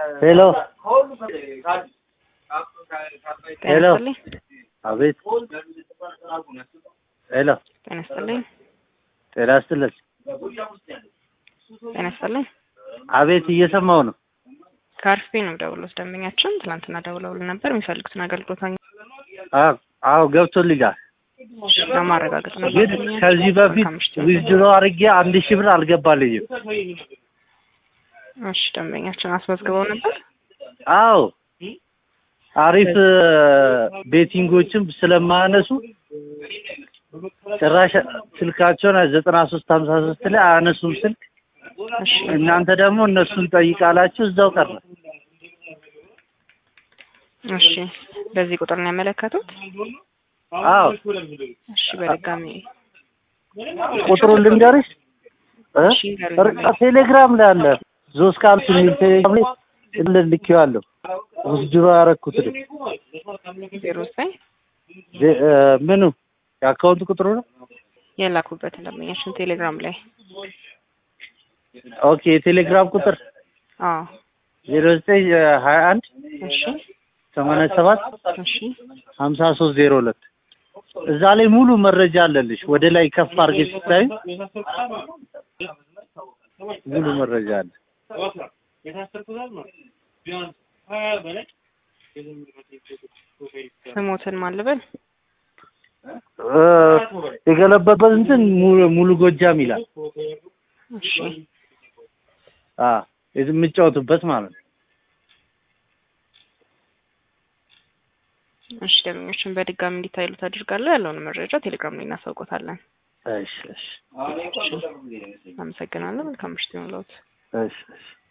ሄሎ ሄሎ ጤና ይስጥልኝ። አቤት ሄሎ ጤና ይስጥልኝ። ጤና ይስጥልኝ ጤና ይስጥልኝ። አቤት እየሰማው ነው ከአርፌ ነው ደውሎት ደንበኛችን ትናንትና ደውለውልን ነበር የሚፈልጉትን አገልግሎት አግኝ- አዎ አዎ ገብቶልኛል ለማረጋገጥ ነው ግን ደንበኛችን። ከዚህ በፊት መልካም ምሽት ይሁን። ዊዝድሮ አድርጌ አንድ ሺህ ብር አልገባልኝም እሺ ደንበኛችን አስመዝግበው ነበር። አዎ አሪፍ ቤቲንጎችም ስለማያነሱ ጭራሽ ስልካቸውን ዘጠና ሶስት ሀምሳ ሶስት ላይ አያነሱም ስልክ እሺ እናንተ ደግሞ እነሱን ጠይቃላችሁ እዛው ቀረ እሺ በዚህ ቁጥር ነው ያመለከቱት። አዎ እሺ በድጋሚ ቁጥሩን ልንገርሽ እ? እሺ ንገሩኝ። ቴሌግራም ላይ አለ ዞስ ካልቱ የሚል ቴሌግራም ላይ ልኬዋለሁ ውስድሮ ያረኩት ነው ዜሮ ዘጠኝ ዜ- እ፣ ምኑ የአካውንት ቁጥሩ ነው የላኩበትን ደንበኛችን ቴሌግራም ላይ ኦኬ የቴሌግራም ቁጥር አዎ ዜሮ ዘጠኝ ሀያ አንድ እሺ ሰማንያ ሰባት እሺ ሀምሳ ሶስት ዜሮ ሁለት እዛ ላይ ሙሉ መረጃ አለልሽ ወደ ላይ ከፍ አድርጌ ስታዩ ሙሉ መረጃ አለ ስሞትን ማን ልበል? እ፣ የገለበበት እንትን ሙሉ- ሙሉ ጎጃም ይላል እሺ አ የምጫወቱበት ማለት ነው እሺ ደንበኞችን በድጋሚ እንዲታይሉት አድርጋለሁ። ያለውን መረጃ ቴሌግራም ላይ እናሳውቆታለን። እሺ እሺ አመሰግናለሁ። መልካም ምሽት ይሁንልዎት። እሺ እሺ